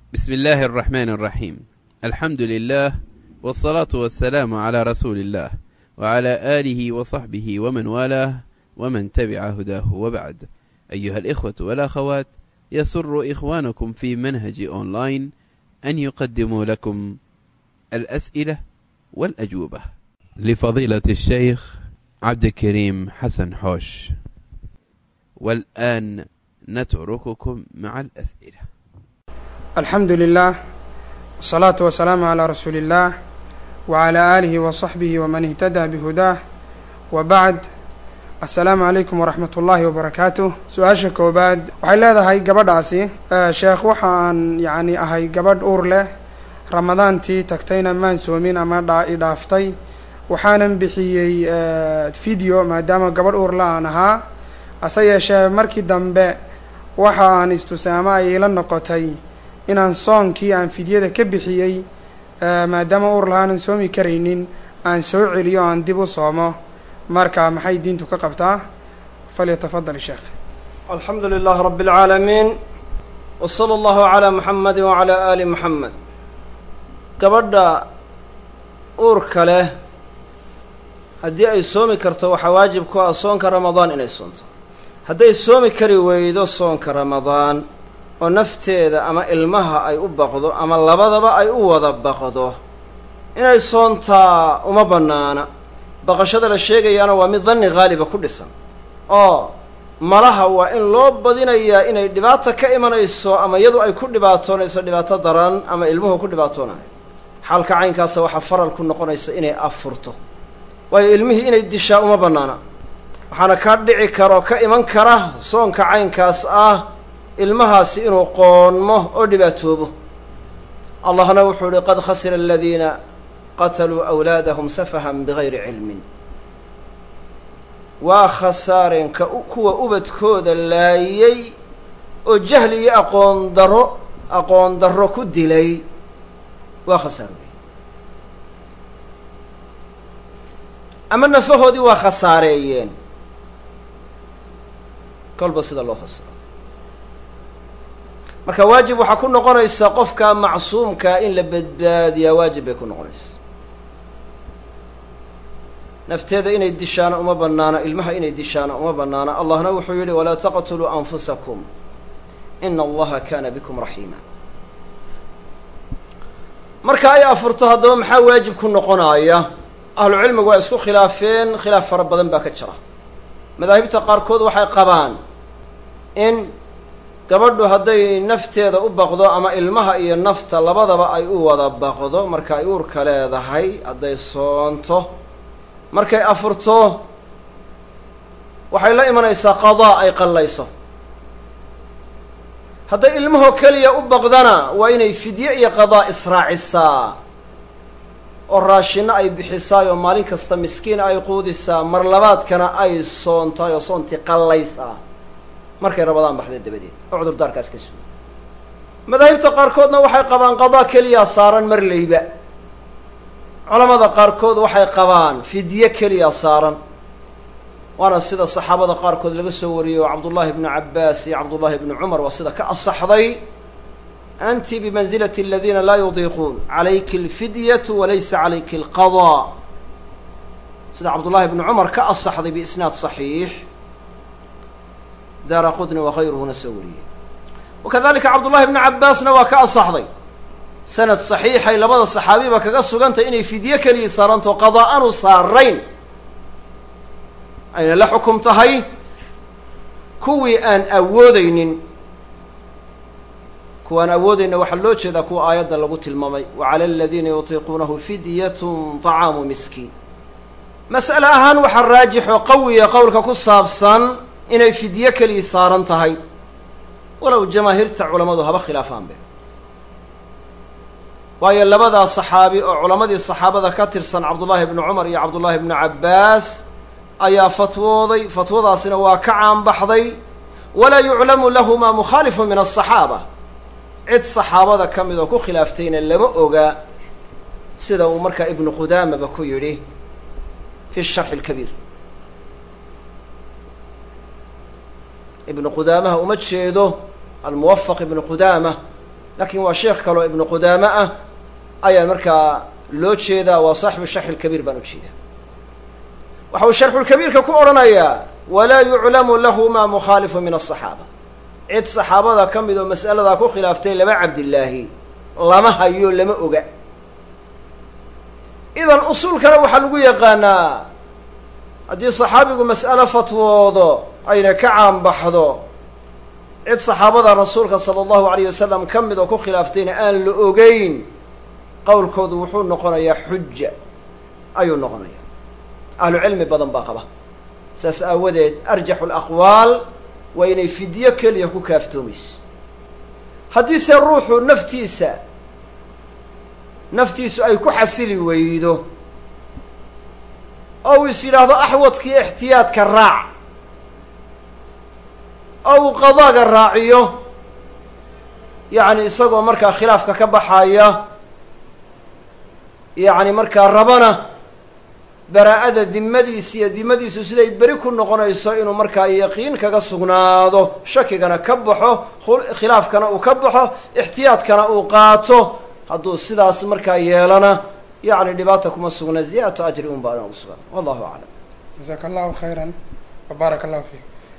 بسم الله الرحمن الرحيم الحمد لله والصلاة والسلام على رسول الله وعلى آله وصحبه ومن والاه ومن تبع هداه وبعد أيها الإخوة والأخوات يسر إخوانكم في منهج أونلاين أن يقدموا لكم الأسئلة والأجوبة لفضيلة الشيخ عبد الكريم حسن حوش والآن نترككم مع الأسئلة alxamdu lilah wasalaatu wasalaamu calaa rasuuli illaah wacalaa aalihi wa saxbihi waman ihtadaa bihudaah wa bacd assalaamu calaykum waraxmat ullaahi wabarakaatuh su-aasha koowaad waxay leedahay gabadhaasi sheekh waxaan yacni ahay gabadh uur leh ramadaantii tagtayna maan soomin ama dhaa i dhaaftay waxaanan bixiyey video maadaama gabadh uur la aan ahaa hase yeeshee markii dambe waxa aan istusay ama ay ila noqotay inaan soonkii aan fidyada ka bixiyey maadaama uur lahaanan soomi karaynin aan soo celiyo aan dib u soomo marka maxay diintu ka qabtaa falyatafadal sheekh alxamdu lilah rab اlcaalamiin w slى اllahu عalى muxamadi wعalى ali muxamed gabadha uurka leh haddii ay soomi karto waxaa waajib ku ah soonka ramadaan inay soonto hadday soomi kari weydo soonka ramadaan oo nafteeda ama ilmaha ay u baqdo ama labadaba ay u wada baqdo inay soontaa uma bannaana baqashada la sheegayaana waa mid danni haaliba ku dhisan oo malaha waa in loo badinayaa inay dhibaata ka imanayso ama iyadu ay ku dhibaatoonayso dhibaato daran ama ilmuhu ku dhibaatoonayo xaalka caynkaasa waxaa faral ku noqonaysa inay afurto waayo ilmihii inay dishaa uma bannaana waxaana ka dhici karo ka iman kara soonka caynkaas ah ilmahaasi inuu qoonmo oo dhibaatoobo allahna wuxuu ihi qad khasira aladiina qataluu awlaadahum safahan bigayri cilmin waa khasaareen ka kuwa ubadkooda laayay oo jahli iyo aqoon daro aqoon darro ku dilay waa khasaaroobay ama nafahoodii waa khasaareeyeen kolba sida loo fasiro marka waajib waxaa ku noqonaysa qofka macsuumkaa in la badbaadiyaa waajib bay ku noqonaysa nafteeda inay dishaana uma bannaano ilmaha inay dishaana uma bannaano allahna wuxuu yidhi walaa taqtuluu anfusakum ina allaha kana bikum raxiima marka ay afurto haddaba maxaa waajib ku noqonaya ahlu cilmigu waa isku khilaafeen khilaaf fara badan baa ka jira madaahibta qaarkood waxay qabaan in gabadhu hadday nafteeda u baqdo ama ilmaha iyo nafta labadaba ay u wada baqdo marka ay uurka leedahay hadday soonto markay afurto waxay la imanaysaa qadaa ay qallayso hadday ilmahoo keliya u baqdana waa inay fidye iyo qadaa israacisaa oo raashinno ay bixisaay oo maalin kasta miskiin ay quudisaa mar labaadkana ay soontaay oo soontii qallaysaa markay rabadaan baxdeen dabadeed oo cudurdaarkaas ka suga madaahibta qaarkoodna waxay qabaan qadaa keliyaa saaran mar leyba culamada qaarkood waxay qabaan fidye keliya saaran waana sida saxaabada qaarkood laga soo wariyey oo cabdullaahi bnu cabbaas iyo cabdullaahi bnu cumar waa sida ka asaxday anti bimansilati aladiina laa yudiiquun calayki alfidyatu walaysa calayki alqadaa sida cabdullaahi bnu cumar ka asaxday biisnaad saxiix daara qudni wakayruhuna soo wariyey wakadalika cabdullahi bnu cabbaasna waa ka asaxday sanad saxiixay labada saxaabiba kaga sugantay inay fidye keliya saaranto qadaa aanu saarayn ayna la xukum tahay kuwii aan awoodeynin kuwaan awoodeyna waxaa loo jeedaa kuwa aayadda lagu tilmaamay wa cala aladiina yutiiquunahu fidyatun طacaamu miskiin mas'ale ahaan waxaa raajixoo qawiya qowlka ku saabsan inay fidye keliya saaran tahay walow jamaahiirta culammadu haba khilaafaanbe waayo labadaa saxaabi oo culammadii saxaabada ka tirsan cabdullaahi bnu cumar iyo cabdullaahi bnu cabbaas ayaa fatwooday fatwadaasina waa ka caanbaxday walaa yuclamu lahumaa mukhaalifun min asaxaaba cid saxaabada ka mid oo ku khilaaftayna lama oga sida uu markaa ibnu qudaamaba ku yidhi fi sharxi alkabiir ibnu qudaamaha uma jeedo almuwafaq ibnu qudaama laakiin waa sheekh kaloo ibnu qudaame ah ayaa markaa loo jeedaa waa saaxibu sharxi lkabiir baan u jeedaa waxa uu sharxulkabiirka ku odhanayaa walaa yuclamu lahu ma mukhaalifu min asaxaaba cid saxaabada ka mid oo mas'aladaa ku khilaaftay laba cabdillaahi lama hayo lama oga idan usuulkana waxaa lagu yaqaanaa haddii saxaabigu mas'alo fatwoodo ayna ka caanbaxdo cid saxaabada rasuulka sala allahu alayh wasalam ka mid oo ku khilaaftayna aan la ogeyn qowlkoodu wuxuu noqonayaa xuja ayuu noqonayaa ahlu cilmi badan baa qaba saas aawadeed arjaxu alaqwaal waa inay fidyo keliya ku kaaftoomayso haddiise ruuxu naftiisa naftiisu ay ku xasili weydo oo uu is yidhaahdo axwadkii ixtiyaadka raac oo uu qadaaga raaciyo yacni isagoo markaa khilaafka ka baxaya yacni markaa rabana baraa-ada dimadiis iyo dimadiisu siday beri ku noqonayso inuu markaa yaqiin kaga sugnaado shakigana ka baxo khilaafkana uu ka baxo ixtiyaadkana uu qaato hadduu sidaas markaa yeelana yacni dhibaata kuma sugna ziyaadatu ajri un baa ugu sugan wallahu aclam jazaaka allahu khayran wa baaraka allahu fiik